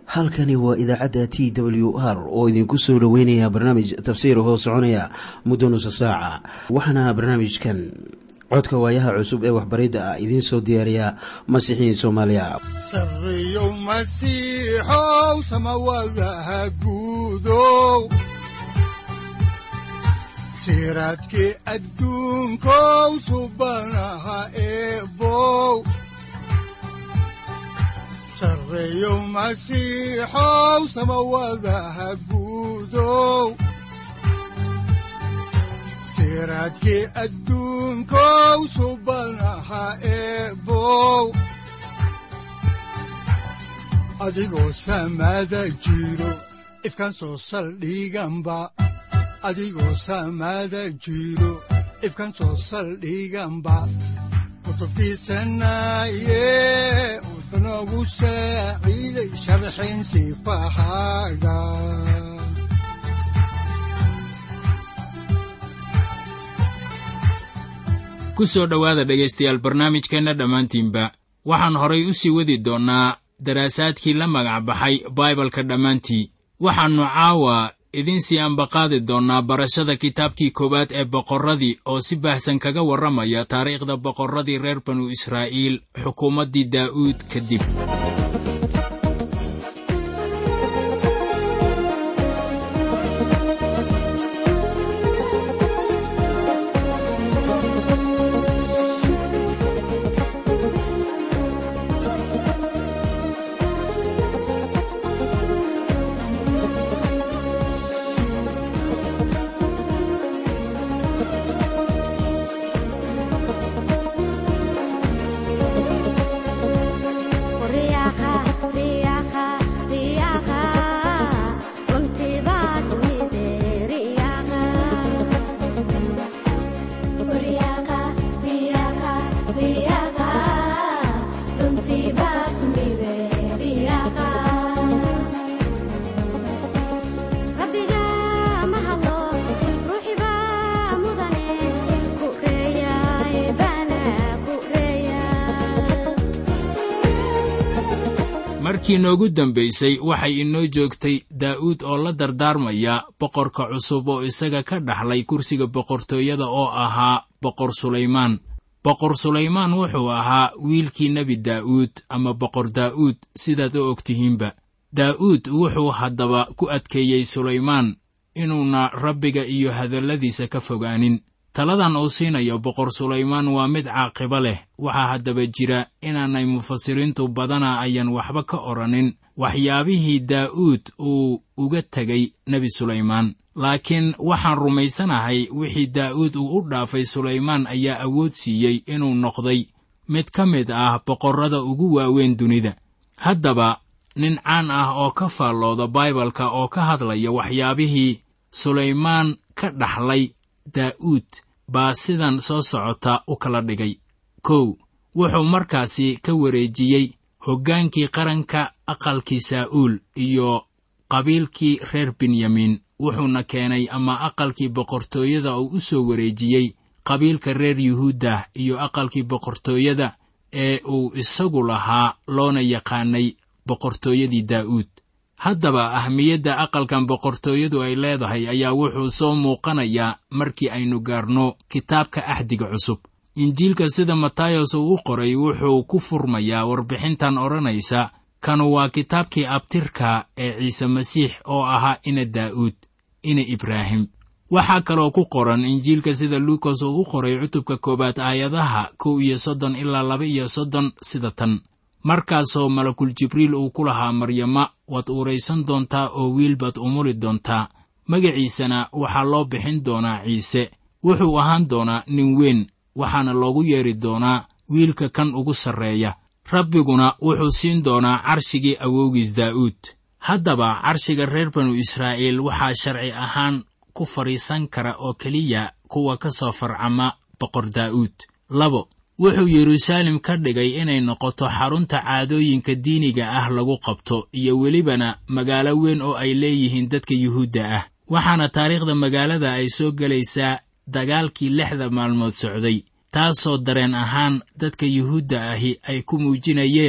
halkani waa idaacadda t w r oo idinku soo dhoweynaya barnaamij tafsiir hoo soconaya muddo nusa saaca waxaana barnaamijkan codka waayaha cusub ee waxbaridda ah idiin soo diyaariya masiixiin soomaaliya sareyow masiixow samawadaha guudow siraadkii adduunkow subanaha eebow sareyow masiixow samawadaha guudow siraadkii adduunkow subanaha eebow adigoo samada jiro ifkaan soo saldhiganba adigoo samada jiro ifkaan soo saldhiganba kutubtiisanaye udanogu saaciiday sharxin sifahaaga ku soo dhowaada dhegaystayaal barnaamijkeenna dhammaantiinba waxaan horay u sii wadi doonnaa daraasaadkii la magac baxay baibalka dhammaantii waxaannu caawa idiin sii ambaqaadi doonnaa barashada kitaabkii koowaad ee boqorradii oo si baahsan kaga warramaya taariikhda boqorradii reer banu israa'iil xukuumaddii daa'uud kadib markii noogu dambaysay waxay inoo joogtay daa'uud oo la dardaarmaya boqorka cusub oo isaga ka dhaxlay kursiga boqortooyada oo ahaa boqor sulaymaan boqor sulaymaan wuxuu ahaa wiilkii nebi daa'uud ama boqor daa'uud sidaad u og tihiinba daa'uud wuxuu haddaba ku adkeeyey sulaymaan inuuna rabbiga iyo hadalladiisa ka fogaanin taladan uu siinayo boqor sulaymaan waa mid caaqibo leh waxaa haddaba jira inaanay mufasiriintu badana ayan waxba ka odhanin waxyaabihii daa'uud uu uga tegay nebi sulaymaan laakiin waxaan rumaysanahay wixii daa'uud uu u dhaafay sulaymaan ayaa awood siiyey inuu noqday mid ka mid ah boqorrada ugu waaweyn dunida haddaba nin caan ah oo ka faallooda baibalka oo ka hadlaya waxyaabihii sulaymaan ka dhaxlay daa'uud baa sidan soo socota u kala dhigay kow wuxuu markaasi ka wareejiyey hoggaankii qaranka aqalkii saa'uul iyo qabiilkii reer benyamin wuxuuna keenay ama aqalkii boqortooyada uu u soo wareejiyey qabiilka reer yuhuudda iyo aqalkii boqortooyada ee uu isagu lahaa loona yaqaanay boqortooyadii daa'uud haddaba ahmiyadda aqalkan boqortooyadu ay leedahay ayaa wuxuu soo muuqanayaa markii aynu gaarno kitaabka axdiga cusub injiilka sida matayos uu u qoray wuxuu ku furmayaa warbixintan odhanaysa kanu waa kitaabkii abtirka ee ciise masiix oo ahaa ina daa'uud ina ibraahim waxaa kaloo ku qoran injiilka sida luukas uu u qoray cutubka koowaad aayadaha kow iyo soddon ilaa laba iyo soddon sida tan markaasoo malakul jibriil uu ku lahaa maryama waad uuraysan doontaa oo wiil baad umuli doontaa magaciisana waxaa loo bixin doonaa ciise wuxuu ahaan doonaa nin weyn waxaana loogu yeedhi doonaa wiilka kan ugu sarreeya rabbiguna wuxuu siin doonaa carshigii awowgiis daa'uud haddaba carshiga reer banu israa'iil waxaa sharci ahaan ku fadhiisan kara oo keliya kuwa ka soo farcama boqor daa'uud labo wuxuu yeruusaalem ka dhigay inay noqoto xarunta caadooyinka diiniga ah lagu qabto iyo welibana magaalo weyn oo ay leeyihiin dadka yuhuudda ah waxaana taariikhda magaalada ay soo gelaysaa dagaalkii lixda maalmood socday taasoo dareen ahaan dadka yuhuudda ahi ay ku muujinayeen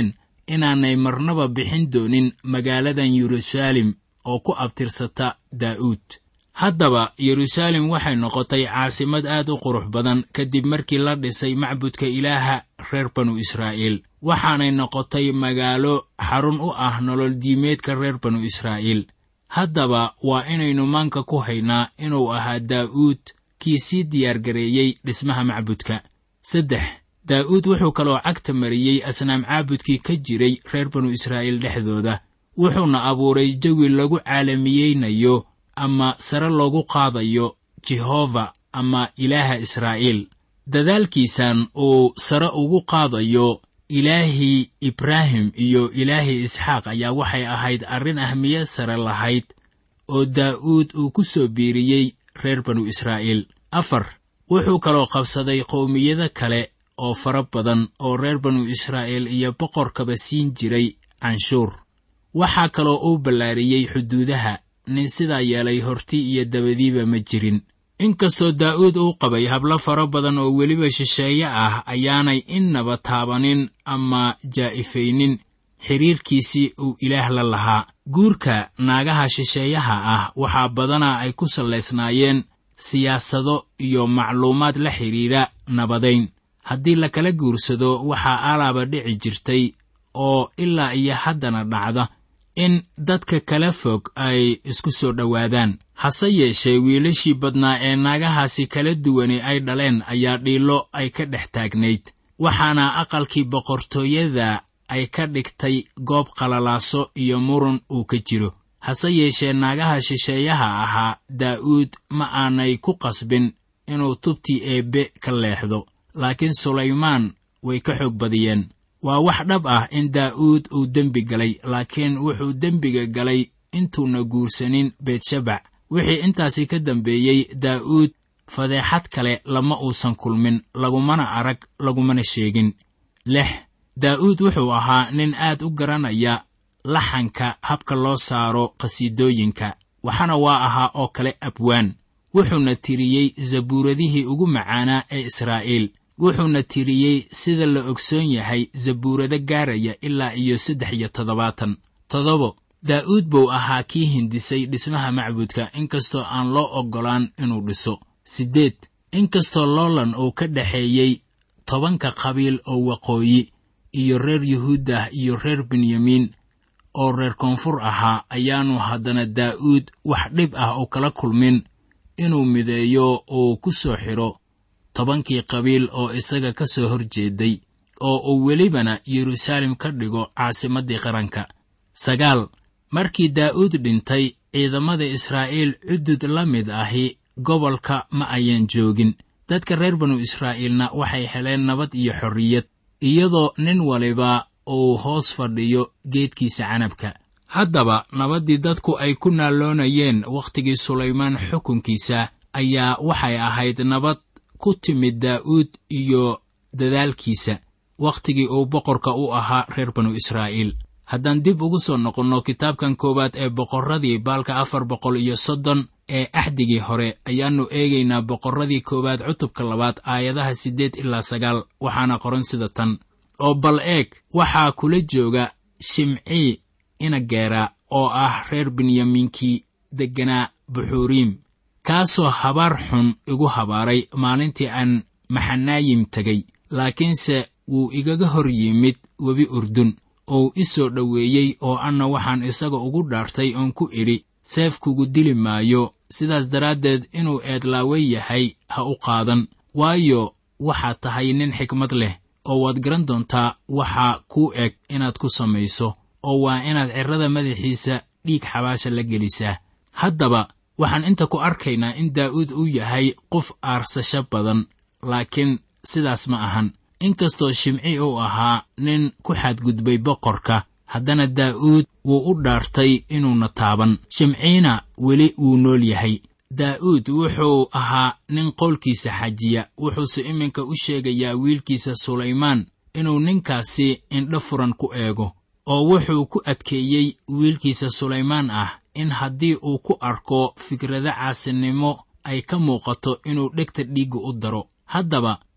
inaanay marnaba bixin doonin magaaladan yeruusaalem oo ku abtirsata daa'uud haddaba yeruusaalem waxay noqotay caasimad aad u qurux badan kadib markii la dhisay macbudka ilaaha reer banu israa'iil waxaanay noqotay magaalo xarun u ah nolol diimeedka reer banu israa'iil haddaba waa inaynu maanka ku haynaa inuu ahaa daa'uud kii sii diyaargareeyey dhismaha macbudka saddex daa'uud wuxuu kaloo cagta mariyey asnaam caabudkii ka jiray reer banu israa'iil dhexdooda wuxuuna abuuray jawi lagu caalamiyeynayo ama sare loogu qaadayo jehova ama ilaaha israa'iil dadaalkiisan uu sare ugu qaadayo ilaahii ibraahim iyo ilaahii isxaaq ayaa waxay ahayd arrin ahmiyad sare lahayd oo daa'uud uu ku soo biiriyey reer banu israa'iil afar wuxuu kaloo qabsaday qowmiyado kale oo fara badan oo reer banu israa'iil iyo boqorkaba siin jiray canshuur waxaa kaloo uu ballaariyey xuduudaha nin sidaa yeelay horti iyo dabadiiba ma jirin inkastoo daa'uud uu qabay hablo fara badan oo weliba shisheeye ah ayaanay innaba taabanin ama jaa'ifaynin xidhiirkiisii uu ilaah la lahaa guurka naagaha shisheeyaha ah waxaa badanaa ay ku sallaysnaayeen siyaasado iyo macluumaad la xidhiidha nabadayn haddii la kala guursado waxaa alaaba dhici jirtay oo ilaa iyo haddana dhacda in dadka kala fog ay isku soo dhowaadaan hase yeeshee wiilashii badnaa ee naagahaasi kala duwani ay dhaleen ayaa dhiillo ay ka dhex taagnayd waxaana aqalkii boqortooyada ay ka dhigtay goob qalalaaso iyo murun uu ka jiro hase yeeshee naagaha shisheeyaha ahaa daa'uud ma aanay ku qasbin inuu tubtii eebbe ka leexdo laakiin sulaymaan way ka xoog badiyeen waa wax dhab ah in daa'uud uu dembi galay laakiin wuxuu dembiga galay intuuna guursanin beetshabac wixii intaasi ka dambeeyey daa'uud fadeexad kale lama uusan kulmin lagumana arag lagumana sheegin lix daa'uud wuxuu ahaa nin aad u garanaya laxanka habka loo saaro qhasiidooyinka waxaana waa ahaa oo kale abwaan wuxuuna tiriyey zabuuradihii ugu macaanaa ee israa'iil wuxuuna tiriyey sida la ogsoon yahay zabuurado gaaraya ilaa iyo saddex iyo toddobaatan toddobo daa'uud buu ahaa kii hindisay dhismaha macbudka inkastoo aan loo oggolaan inuu dhiso siddeed inkastoo loolan uu ka dhexeeyey tobanka qabiil oo waqooyi iyo reer yuhuudah iyo reer benyamiin oo reer koonfur ahaa ayaanu haddana daa'uud wax dhib ah u kala kulmin inuu mideeyo uu ku soo xidho tobankii qabiil oo isaga ka soo hor jeeday oo uu welibana yeruusaalem ka dhigo caasimaddii qaranka sagaal markii daa'uud dhintay ciidamada israa'iil cudud la mid ahi gobolka ma ayan joogin dadka reer banu israa'iilna waxay heleen nabad iyo xorriyad iyadoo nin waliba uu hoos fadhiyo geedkiisa canabka haddaba nabaddii dadku ay ku naalloonayeen wakhtigii sulaymaan xukunkiisa ayaa waxay ahayd nabad ku timid daa'uud iyo dadaalkiisa wakhtigii uu boqorka u ahaa reer banu israa'iil haddaan dib ugu soo noqonno kitaabkan koowaad ee boqorradii baalka afar boqol iyo soddon ee axdigii hore ayaannu eegaynaa boqorradii koowaad cutubka labaad aayadaha siddeed ilaa sagaal waxaana qoran sida tan oo bal eeg waxaa kula jooga shimcii inageera oo ah reer benyamiinkii degganaa buxuuriim kaasoo habaar xun igu habaaray maalintii aan maxanaayim tegay laakiinse wuu igaga hor yimid webi urdun ou i soo dhoweeyey oo anna waxaan isaga ugu dhaartay oon ku idhi seef kugu dili maayo sidaas daraaddeed inuu eedlaawe yahay ha u qaadan waayo waxaad tahay nin xikmad leh oo waad garan doontaa waxaa kuu eg inaad ku samayso oo waa inaad cirrada madaxiisa dhiig xabaasha la gelisaa haddaba waxaan inta ku arkaynaa in daa'uud uu yahay qof aarsasho badan laakiin sidaas ma ahan inkastoo shimci uu ahaa nin ku xadgudbay boqorka haddana daa'uud wuu u dhaartay inuuna taaban shimciina weli wuu nool yahay daa'uud wuxuu ahaa nin qowlkiisa xajiya wuxuuse iminka u sheegayaa wiilkiisa sulaymaan inuu ninkaasi indho furan ku eego oo wuxuu ku adkeeyey wiilkiisa sulaymaan ah in haddii uu ku arko fikrado caasinimo ay ka muuqato inuu dhegta dhiigga u daro haddaba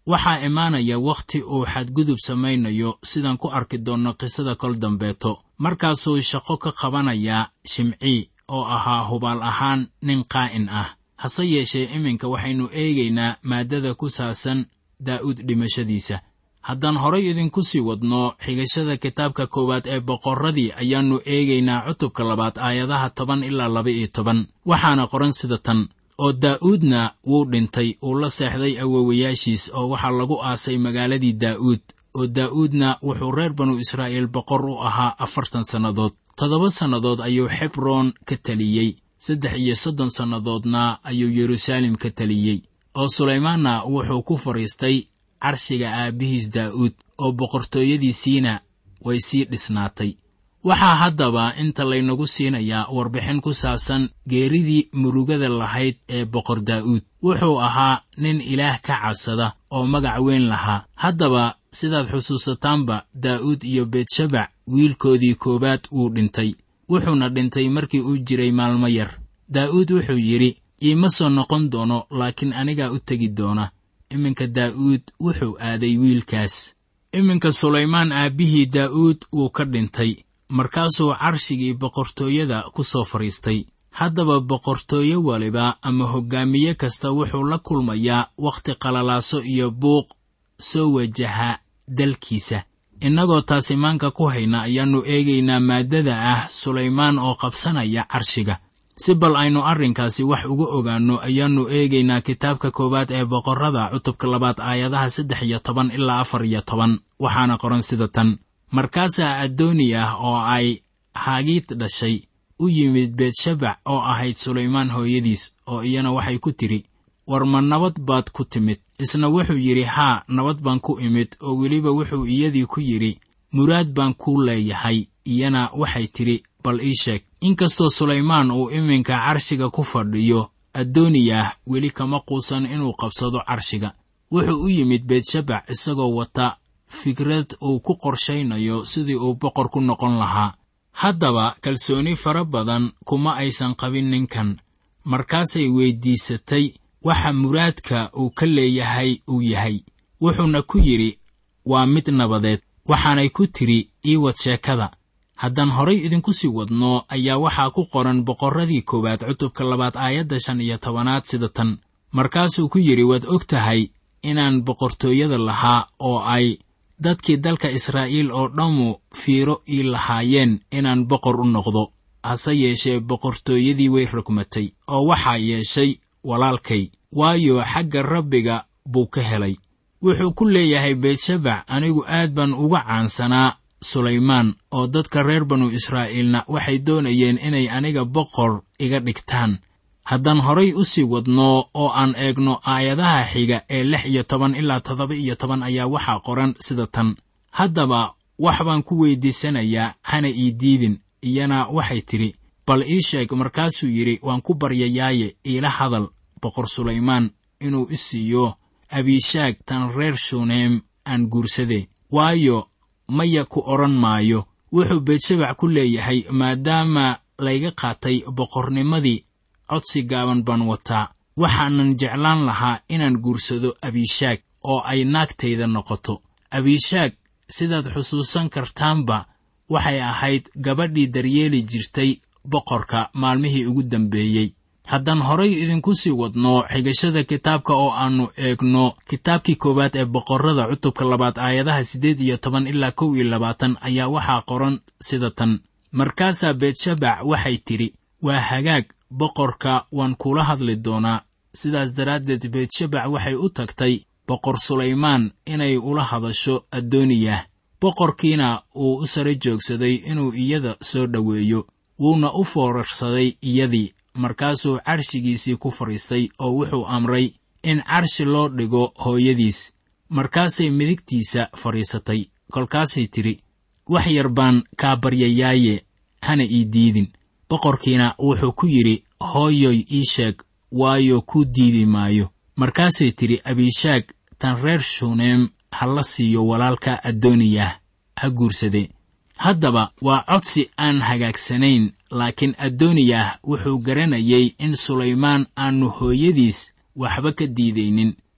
waxaa imaanaya wakhti uu xadgudub samaynayo sidaan ku arki doonno qisada kol dambeeto markaasuu shaqo ka qabanayaa shimcii oo ahaa hubaal ahaan nin qaa'in ah hase yeeshee iminka waxaynu eegaynaa maaddada ku saabsan daa'uud dhimashadiisa haddaan horay idinku sii wadno xigashada kitaabka koowaad ee boqorradii ayaannu eegaynaa cutubka labaad aayadaha toban ilaa laba iyo toban waxaana qoran sida tan oo daa'uudna wuu dhintay uu la seexday awowayaashiis oo waxaa lagu aasay magaaladii daa'uud oo daa'uudna wuxuu reer banu israa'iil boqor u ahaa afartan sannadood toddoba sannadood ayuu xebroon ka teliyey saddex iyo soddon sannadoodna ayuu yeruusaalem ka teliyey oo sulaymaanna wuxuu ku fadhiistay carshiga aabbihiis daa'uud oo boqortooyadiisiina way sii dhisnaatay waxaa haddaba inta laynagu siinayaa warbixin ku saabsan geeridii murugada lahayd ee boqor daa'uud wuxuu ahaa nin ilaah ka cabsada oo magac weyn lahaa haddaba sidaad xusuusataanba daa'uud iyo beetshabac wiilkoodii koowaad wuu dhintay wuxuuna dhintay markii uu jiray maalmo yar daa'uud wuxuu yidhi iima soo noqon doono laakiin anigaa u tegi doona iminka daa'uud wuxuu aaday wiilkaas iminka sulaymaan aabbihii daa'uud wuu ka dhintay markaasuu carshigii boqortooyada ku soo fadhiistay haddaba boqortooyo waliba ama hoggaamiye kasta wuxuu la kulmayaa wakhti qalalaaso iyo buuq soo wajaha dalkiisa innagoo taasi maanka ku hayna ayaannu eegaynaa maaddada ah sulaymaan oo qabsanaya carshiga si bal aynu arrinkaasi wax uga ogaanno ayaannu eegaynaa kitaabka koowaad ee boqorrada cutubka labaad aayadaha saddex iyo toban ilaa afar iyo toban waxaana qoran sida tan markaasaa addooniyah oo ay haagiid dhashay u yimid beetshabac oo ahayd sulaymaan hooyadiis oo iyana waxay ku tidhi war ma nabad baad ku timid isna wuxuu yidhi haa nabad baan ku imid oo weliba wuxuu iyadii ku yidhi muraad baan kuu leeyahay iyana waxay tidhi bal ii sheeg inkastoo sulaymaan uu iminka carshiga ku fadhiyo addooniyah weli kama quusan inuu qabsado carshiga wuxuu u yimid beetshabac isagoo wata fikrad uu ku qorshaynayo sidii uu boqor ku noqon lahaa haddaba kalsooni fara badan kuma aysan qabin ninkan markaasay weyddiisatay waxa muraadka uu ka leeyahay uu yahay wuxuuna ku yidhi waa mid nabadeed waxaanay ku tidhi ii wad sheekada haddaan horay idinku sii wadno ayaa waxaa ku qoran boqorradii koowaad cutubka labaad aayadda shan iyo tobanaad sida tan markaasuu ku yidhi waad og tahay inaan boqortooyada lahaa oo ay dadkii dalka israa'iil oo dhammu fiiro ii lahaayeen inaan boqor u noqdo hase yeeshee boqortooyadii way rogmatay oo waxaa yeeshay walaalkay waayo xagga rabbiga buu ka helay wuxuu ku leeyahay beetshabac anigu aad baan uga caansanaa sulaymaan oo dadka reer banu israa'iilna waxay doonayeen inay aniga boqor iga dhigtaan haddaan horay u sii wadno oo aan eegno aayadaha xiga ee lix iyo toban ilaa toddoba iyo toban ayaa waxaa qoran sida tan haddaba wax baan ku weyddiisanayaa hana ii diidin iyana waxay tidhi bal ii sheeg markaasuu yidhi waan ku baryayaaye iila hadal boqor sulaymaan inuu i siiyo abiishaag tan reer shuneem aan guursade waayo maya ku odhan maayo wuxuu beetshabac ku leeyahay maadaama layga qaatay boqornimadii codsi gaaban baan wataa waxaanan jeclaan lahaa inaan guursado abiishaag oo ay naagtayda noqoto abiishaag sidaad xusuusan kartaanba waxay ahayd gabadhii daryeeli jirtay boqorka maalmihii ugu dambeeyey haddaan horay idinku sii wadno xigashada kitaabka oo aannu eegno kitaabkii koowaad ee boqorrada cutubka labaad aayadaha siddeed iyo toban ilaa kow iyo labaatan ayaa waxaa qoran sida tan markaasaa beetshabac waxay tidhi waa hagaag boqorka waan kula hadli doonaa sidaas daraaddeed beetshabac waxay u tagtay boqor sulaymaan inay ula hadasho addooniyah boqorkiina uu u sare joogsaday inuu iyada soo dhoweeyo wuuna u foorarsaday iyadii markaasuu carshigiisii ku fadhiistay oo wuxuu amray in carshi loo dhigo hooyadiis markaasay midigtiisa fadhiisatay kolkaasay tidhi wax yar baan kaa baryayaaye hana ii diidin boqorkiina wuxuu ku yidhi hooyoy ii sheeg waayo kuu diidi maayo markaasay tidhi abiishaag tan reer shuneem ha la siiyo walaalka addooniyah ha guursade haddaba waa codsi aan hagaagsanayn laakiin addooniyah wuxuu garanayay in sulaymaan aannu hooyadiis waxba ka diidaynin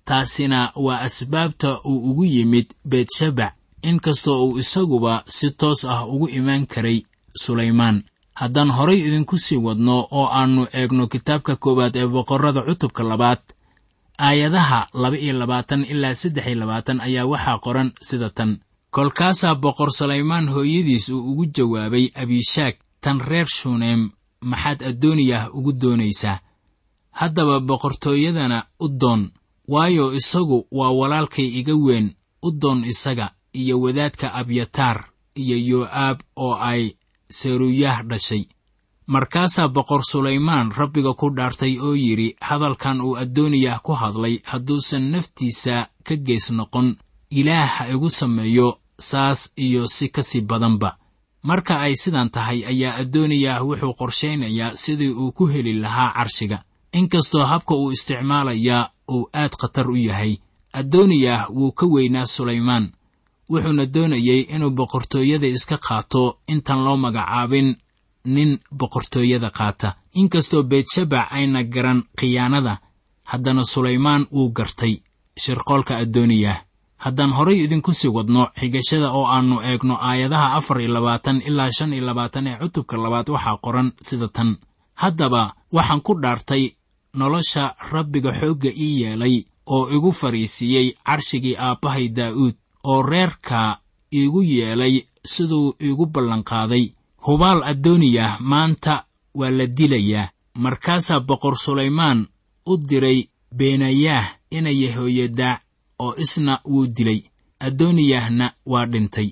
taasina waa asbaabta uu ugu yimid beetshabac inkastoo uu isaguba si toos ah ugu imaan karay sulaymaan haddaan horay idinku sii wadno oo aannu eegno kitaabka koowaad ee boqorrada cutubka labaad aayadaha laba iyo labaatan ilaa saddex iyo labaatan ayaa waxaa qoran sida tan kolkaasaa boqor sulaymaan hooyadiis uu ugu jawaabay abishaag tan reer shuneem maxaad addooniyah ugu doonaysaa haddaba boqortooyadana u doon waayo isagu waa walaalkay iga weyn u doon isaga iyo wadaadka abyataar iyo yoo'aab oo ay seruyaah dhashay markaasaa boqor sulaymaan rabbiga ku dhaartay oo yidhi hadalkan uu addooniyah ku hadlay hadduusan naftiisa ka gees noqon ilaah ha igu sameeyo saas iyo si ka sii badanba marka ay sidan tahay ayaa addooniyah wuxuu qorshaynayaa sidii uu ku heli lahaa carshiga inkastoo habka uu isticmaalayaa uu aad khatar u yahay addooniyah wuu ka weynaa sulaymaan wuxuuna doonayey inuu boqortooyada iska qaato intaan loo magacaabin nin boqortooyada qaata inkastoo beetshabac ayna garan khiyaanada haddana sulaymaan wuu gartay shirqoolka addooniyah haddaan horay idinku sii wadno xigashada oo aannu eegno aayadaha afar iyo labaatan ilaa shan iyo labaatan ee cutubka labaad waxaa qoran sida tan haddaba waxaan ku dhaartay nolosha rabbiga xoogga ii yeelay oo igu fadhiisiiyey carshigii aabbahay daa'uud oo reerka iigu yeelay siduu iigu ballanqaaday hubaal addooniyah maanta waa la dilayaa markaasaa boqor sulaymaan u diray beenayaah ina yehoyadaac oo isna wuu dilay addooniyahna waa dhintay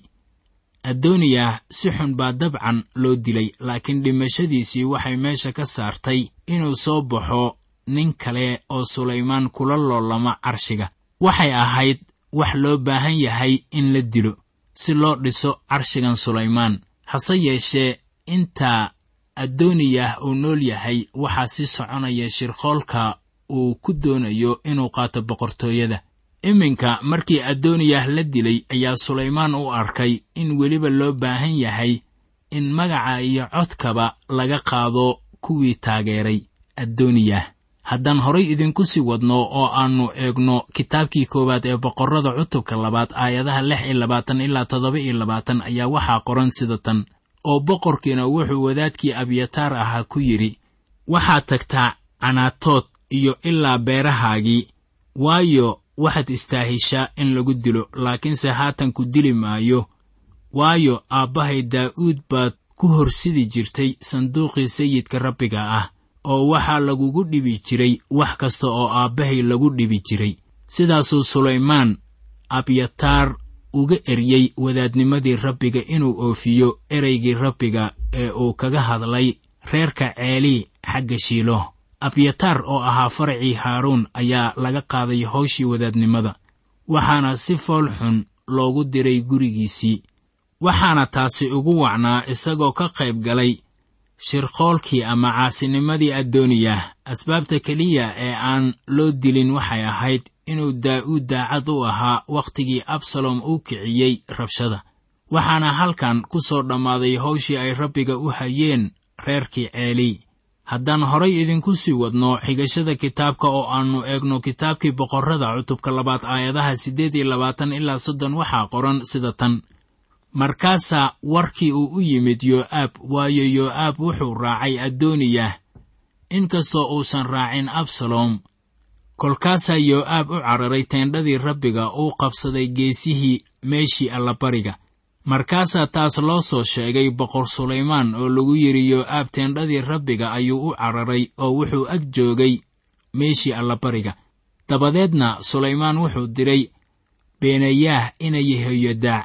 addooniyah si xun baa dabcan loo dilay laakiin dhimashadiisii waxay meesha ka saartay inuu soo baxo nin kale oo sulaymaan kula loolama carshiga waxay ahayd wax loo baahan yahay in la dilo si loo dhiso carshigan sulaymaan hase yeeshee intaa addooniyah uu nool yahay waxaa sii soconaya shirqoolka uu ku doonayo inuu qaato boqortooyada iminka markii addooniyah la dilay ayaa sulaymaan u arkay in weliba loo baahan yahay in magaca iyo codkaba laga qaado kuwii taageeray addooniyah haddaan horay idinku sii wadno oo aannu eegno kitaabkii koowaad ee boqorrada cutubka labaad aayadaha lix iyo labaatan ilaa toddoba iyo labaatan ayaa waxaa qoran sida tan oo boqorkiina wuxuu wadaadkii abyataar ahaa ku yidhi waxaad tagtaa canaatood iyo ilaa beerahaagii waayo waxaad istaahishaa in lagu dilo laakiinse haatan ku dili maayo waayo aabbahay daa'uud baad ku horsidi jirtay sanduuqii sayidka rabbiga ah oo waxaa lagugu dhibi jiray wax kasta oo aabbahay lagu dhibi jiray sidaasuu sulaymaan abyataar uga eryey wadaadnimadii rabbiga inuu oofiyo ereygii rabbiga ee uu kaga hadlay reerka ceelii xagga shiilo abyataar oo ahaa faracii haaruun ayaa laga qaaday hawshii wadaadnimada waxaana si fool xun loogu diray gurigiisii waxaana taasi ugu wacnaa isagoo ka qayb galay shirqoolkii ama caasinimadii addooniyah asbaabta keliya ee aan loo dilin waxay ahayd inuu daa'uud daacad u ahaa wakhtigii absalom uu kiciyey rabshada waxaana halkan ku soo dhammaaday hawshii ay rabbiga u hayeen reerkii ceelii haddaan horay idinku sii wadno xigashada kitaabka oo aannu eegno kitaabkii boqorrada cutubka labaad aayadaha siddeed iyo labaatan ilaa soddon waxaa qoran sida tan markaasaa warkii uu u yimid yoo'aab waayo yoo'aab wuxuu raacay addooniyah inkastoo uusan raacin absalom kolkaasaa yoo'aab u cararay teendhadii rabbiga uu qabsaday geesihii meeshii allabariga markaasaa taas loo soo sheegay boqor sulaymaan oo lagu yidhi yoo'aab teendhadii rabbiga ayuu u cararay oo wuxuu ag joogay meeshii allabariga dabadeedna sulaymaan wuxuu diray beenayaah ina yehoyadaac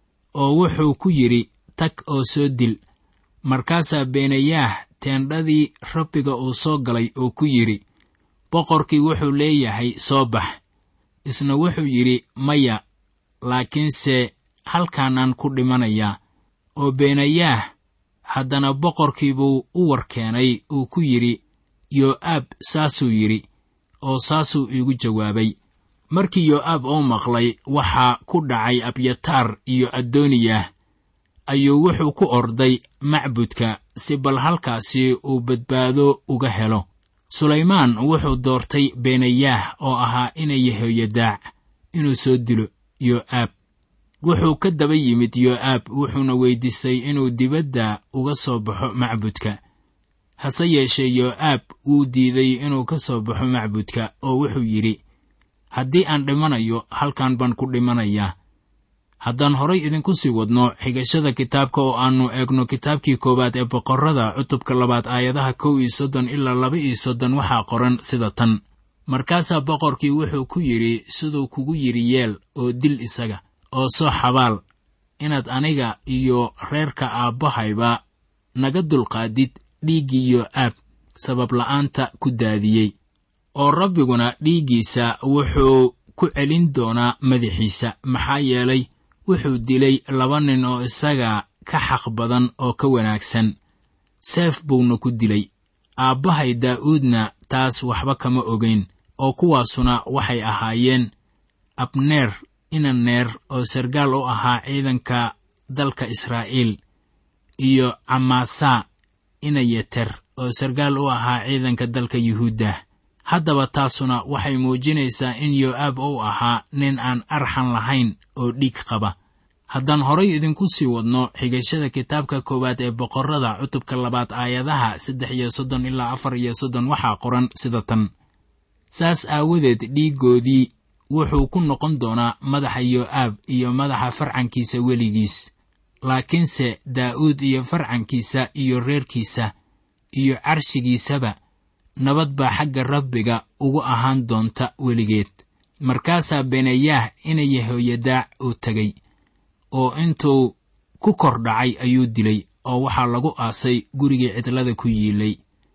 oo wuxuu ku yidhi tag oo soo dil markaasaa beenayaah teendhadii rabbiga uu soo galay oo ku yidhi boqorkii wuxuu leeyahay soo bax isna wuxuu yidhi maya laakiinse halkaanaan ku dhimanayaa oo beenayaah haddana boqorkiibuu u warkeenay uu ku yidhi yoo'aab saasuu yidhi oo saasuu iigu jawaabay markii yoo'aab oo maqlay waxaa ku dhacay abyataar iyo addooniyah ayuu wuxuu ku orday macbudka si bal halkaasi uu badbaado uga helo sulaymaan wuxuu doortay beenayaah oo ahaa inay yehoyadaac inuu soo dilo yo'aab wuxuu ka daba yimid yo'aab wuxuuna weyddiistay inuu dibadda uga soo baxo macbudka hase yeeshee yo'aab wuu diiday inuu ka soo baxo macbudka oo wuxuu yidhi haddii aan dhimanayo halkan baan ku dhimanayaa haddaan horay idinku sii wadno xigashada kitaabka oo aannu eegno kitaabkii koowaad ee boqorrada cutubka labaad aayadaha kow iyo soddon ilaa laba iyo soddon waxaa qoran sida tan markaasaa boqorkii wuxuu ku yidhi siduu kugu yidhi yeel oo dil isaga oo soo xabaal inaad aniga iyo reerka aabbahayba naga dulqaadid dhiiggii yo'aab sabab la'aanta ku daadiyey oo rabbiguna dhiiggiisa wuxuu ku celin doonaa madaxiisa maxaa yeelay wuxuu dilay laba nin oo isaga ka xaq badan oo ka wanaagsan seef buuna ku dilay aabbahay daa'uudna taas waxba kama ogayn oo kuwaasuna waxay ahaayeen abneer inaneer oo sargaal u ahaa ciidanka dalka israa'iil iyo camaasaa inayeter oo sargaal u ahaa ciidanka dalka yuhuudda haddaba taasuna waxay muujinaysaa in yo'aab uu ahaa nin aan arxan lahayn oo dhiig qaba haddaan horay idinku sii wadno xigashada kitaabka koowaad ee boqorrada cutubka labaad aayadaha saddex iyo soddon ilaa afar iyo soddon waxaa qoran sida tan saas aawadeed dhiiggoodii wuxuu ku noqon doonaa madaxa yo'aab iyo madaxa farcankiisa weligiis laakiinse daa'uud iyo farcankiisa iyo reerkiisa iyo carshigiisaba nabad baa xagga rabbiga ugu ahaan doonta weligeed markaasaa benayaah ina yehoyadaac uu tegey oo intuu ku kor dhacay ayuu dilay oo waxaa lagu aasay gurigii cidlada ku yiilay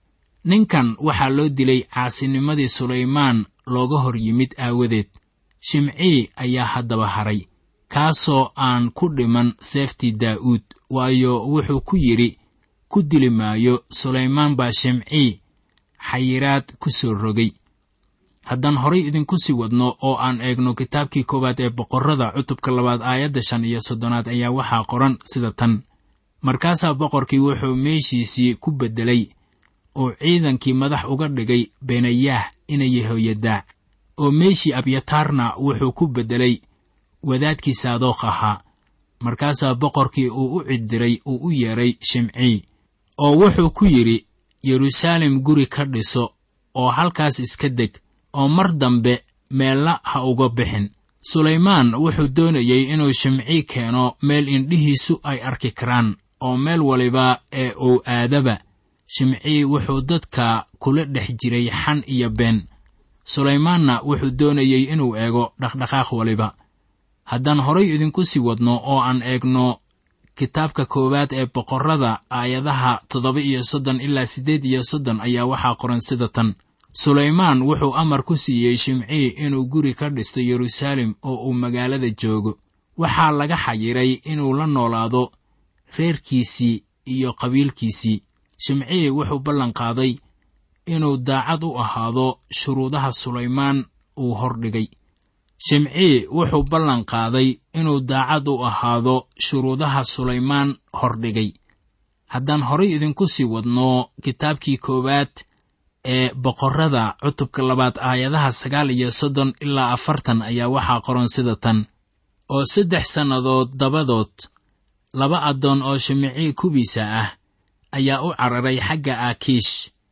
ninkan waxaa loo dilay caasinimadii sulaymaan looga hor yimid aawadeed shimcii ayaa haddaba haray kaasoo aan ku dhiman seeftii daa'uud waayo wuxuu ku yidhi ku dili maayo sulaymaan baa shimcii xayiraad ku soo rogay haddaan horay idinku sii wadno oo aan eegno kitaabkii koowaad ee boqorrada cutubka labaad aayadda shan iyo soddonaad ayaa waxaa qoran sida tan markaasaa boqorkii wuxuu meeshiisii ku beddelay oo ciidankii madax uga dhigay benayaah ina yehoyadaac oo meeshii abyataarna wuxuu ku beddelay wadaadkii saadookh ahaa markaasaa boqorkii uu u ciddiray uu u yeedhay shimcii oo wuxuu ku yidhi yeruusaalem guri ka dhiso oo halkaas iska deg oo mar dambe meella ha uga bixin sulaymaan wuxuu doonayey inuu shimcii keeno meel indhihiisu ay arki karaan oo meel waliba ee uu aadaba shimcii wuxuu dadka kula dhex jiray xan iyo been sulaymaanna wuxuu doonayey inuu eego dhaqdhaqaaq waliba haddaan horay idinku sii wadno oo aan eegno kitaabka koowaad ee boqorrada aayadaha toddoba iyo soddon ilaa siddeed iyo soddon ayaa waxaa qoran sida tan sulaymaan wuxuu amar ku siiyey shimcii inuu guri ka dhisto yeruusaalem oo uu magaalada joogo waxaa laga xayiray inuu la noolaado reerkiisii iyo qabiilkiisii shimcii wuxuu ballanqaaday inuu daacad u ahaado shuruudaha sulaymaan uu hordhigay shimcii wuxuu ballanqaaday inuu daacad u ahaado shuruudaha sulaymaan hordhigay haddaan horay idinku sii wadno kitaabkii koowaad ee boqorrada cutubka labaad aayadaha sagaal iyo soddon ilaa afartan ayaa waxaa qoran sida tan oo saddex sannadood dabadood laba addoon oo shimicii kubiisa ah ayaa u cararay xagga aakiish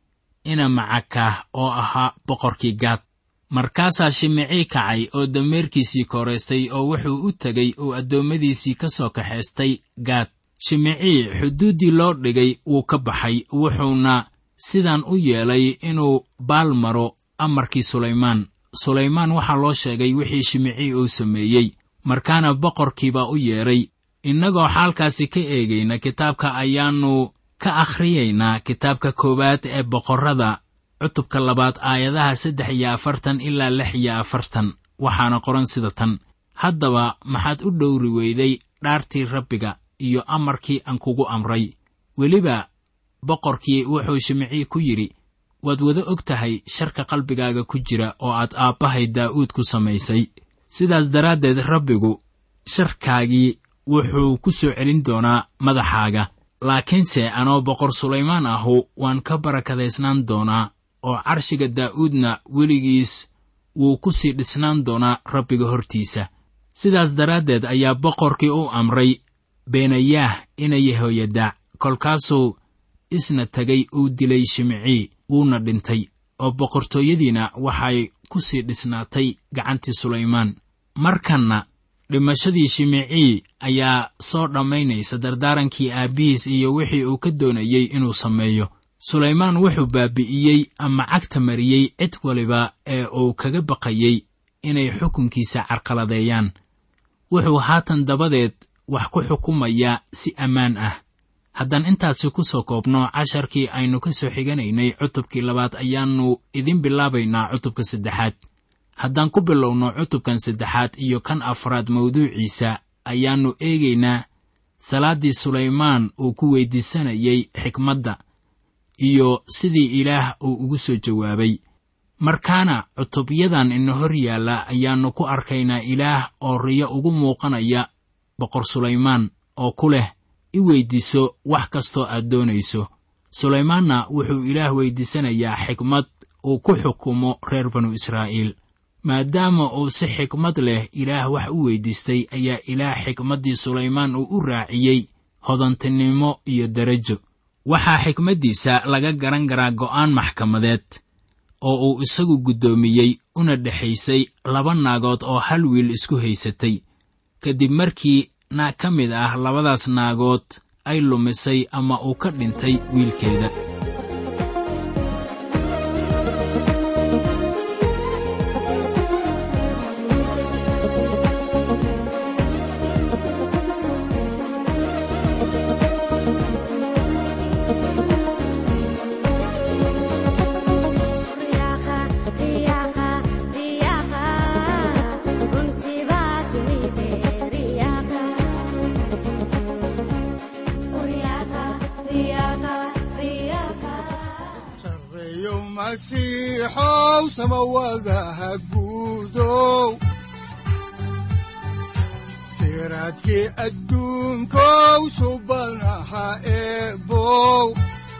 ina macakaah oo ahaa boqorkii gaad markaasaa shimicii kacay oo dameerkiisii kooraystay oo wuxuu u tegey uu addoommadiisii ka soo kaxaystay gaad shimicii xuduuddii loo dhigay wuu ka baxay wuxuuna sidan u yeelay inuu baal maro amarkii sulaymaan sulaymaan waxaa loo sheegay wixii shimicii uu sameeyey markaana boqorkiibaa u yeedhay innagoo xaalkaasi ka eegayna kitaabka ayaannu ka akhriyaynaa kitaabka koowaad ee boqorrada cutubka labaad aayadaha saddex iyo afartan ilaa lix iyo afartan waxaana qoran sida tan haddaba maxaad u dhowri weyday dhaartii rabbiga iyo amarkii aan kugu amray weliba boqorkii wuxuu shimicii ku yidhi waad wada og tahay sharka qalbigaaga ku jira oo aad aabbahay daa'uud ku samaysay sidaas daraaddeed rabbigu sharkaagii wuxuu ku soo celin doonaa madaxaaga laakiinse anoo boqor sulaymaan ahu waan ka barakadaysnaan doonaa oo carshiga daa'uudna weligiis wuu ku sii dhisnaan doonaa rabbiga hortiisa sidaas daraaddeed ayaa boqorkii u amray beenayaah ina yehoyadaac kolkaasuu isna tegay uu dilay shimcii wuuna dhintay oo boqortooyadiina waxay ku sii dhisnaatay gacantii sulaymaan markanna dhimashadii shimicii ayaa soo dhammaynaysa dardaarankii aabbihiis iyo wixii uu ka doonayey inuu sameeyo sulaymaan wuxuu baabi'iyey ama cagta mariyey cid waliba ee uu kaga baqayey inay xukunkiisa carqaladeeyaan wuxuu haatan dabadeed wax ku xukumayaa si ammaan ah haddaan intaasi ku soo koobno casharkii aynu ka soo xiganaynay cutubkii labaad ayaannu idin bilaabaynaa cutubka saddexaad haddaan ku bilowno cutubkan saddexaad iyo kan afraad mawduuciisa ayaannu eegaynaa salaaddii sulaymaan uu ku weyddiisanayay xikmadda iyo sidii ilaah uu ugu soo jawaabay markaana cutubyadan ina hor yaalla ayaannu ku arkaynaa ilaah oo riyo ugu muuqanaya boqor sulaymaan oo ku leh i weyddiiso wax kastoo aad doonayso sulaymaanna wuxuu ilaah weyddiisanayaa xikmad uu ku xukumo reer banu israa'iil maadaama uu si xikmad leh ilaah wax u weyddiistay ayaa ilaah xikmaddii sulaymaan uu u raaciyey hodantinimo iyo derajo waxaa xikmaddiisa laga garan karaa go'aan maxkamadeed oo uu isagu guddoomiyey una dhexaysay laba naagood oo hal wiil isku haysatay kadib markii naag ka mid ah labadaas naagood ay lumisay ama uu ka dhintay wiilkeeda sareeyo masiixow samawadaha guudow siraadkii adduunkow subanaha eebow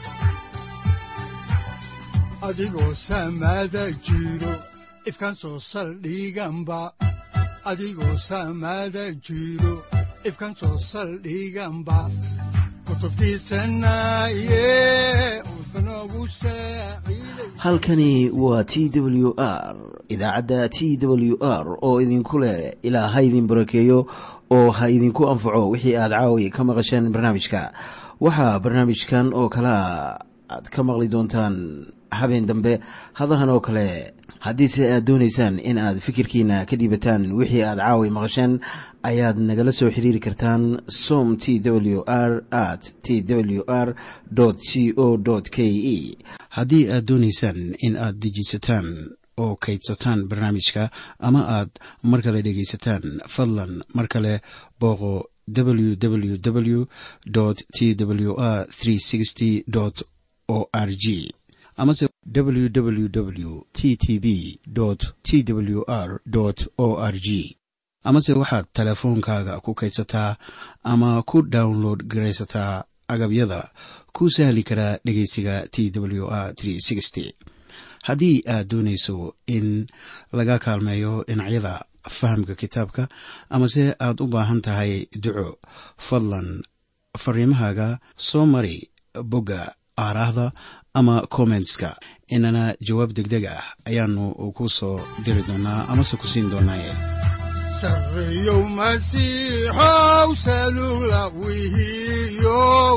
adigoo samada jiro ifkan soo saldhiganba adigoo samada jiro ifkan soo saldhiganba kutubtiisanaye udbanogu saaciiday halkani waa t w r idaacadda t w r oo idinku leh ilaa ha idin barakeeyo oo ha idinku anfaco wixii aad caawi ka maqasheen barnaamijka waxaa barnaamijkan oo kalea aad ka maqli doontaan habeen dambe hadahan oo kale haddiise aad doonaysaan in aad fikirkiina ka dhiibataan wixii aad caawi maqasheen ayaad nagala soo xiriiri kartaan som t w r at t w r c o k e haddii aad doonaysaan in aad dejiisataan oo kaydsataan barnaamijka ama aad mar kale dhegaysataan fadlan mar kale booqo www t w r o r g amase www t t b t w r o r g amase waxaad teleefoonkaaga ku kaydsataa ama ku download garaysataa agabyada ku sahli karaa dhegeysiga t w r haddii aad doonayso in laga kaalmeeyo dhinacyada fahamka kitaabka amase aad u baahan tahay duco fadlan fariimahaaga soo mari bogga aaraahda ama kommentska inana jawaab degdeg ah ayaanu ku soo diri doonaa amase ku siin doonaaye sareeyow masiixow salula wihiyow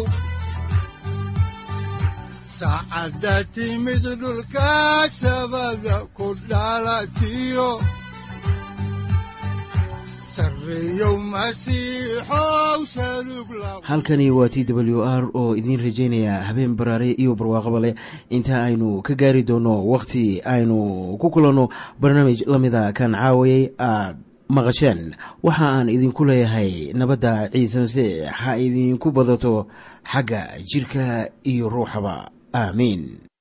saacadda timid dhulka sabada ku dhalatiyo sareeyow masiixow salug la halkani waa t w r oo idiin rajaynaya habeen baraare iyo barwaaqaba leh inta aynu ka gaari doono wakhti aynu ku kulanno barnaamij la mida kan caawayay aad maqasheen waxa aan idinku leeyahay nabadda ciise masiix ha idinku badato xagga jidhka iyo ruuxaba aamiin